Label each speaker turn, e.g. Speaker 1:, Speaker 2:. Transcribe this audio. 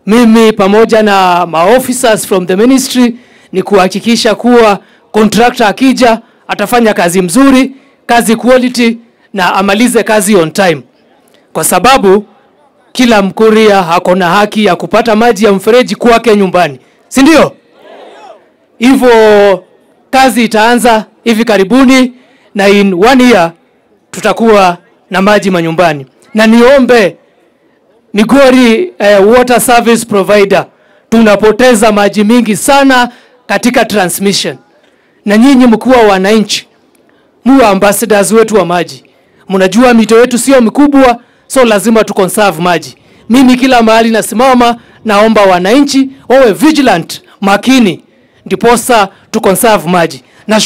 Speaker 1: mimi pamoja na maofficers from the ministry ni kuhakikisha kuwa contractor akija atafanya kazi mzuri, kazi quality na amalize kazi on time, kwa sababu kila Mkuria ako na haki ya kupata maji ya mfereji kwake nyumbani, si ndio? Hivyo kazi itaanza hivi karibuni, na in one year tutakuwa na maji manyumbani, na niombe Migori eh, water service provider, tunapoteza maji mingi sana katika transmission, na nyinyi mkuwa wananchi, muwe ambassadors wetu wa maji. Mnajua mito yetu sio mikubwa, so lazima tu conserve maji. Mimi kila mahali nasimama, naomba wananchi wawe vigilant, makini, ndiposa tu conserve maji.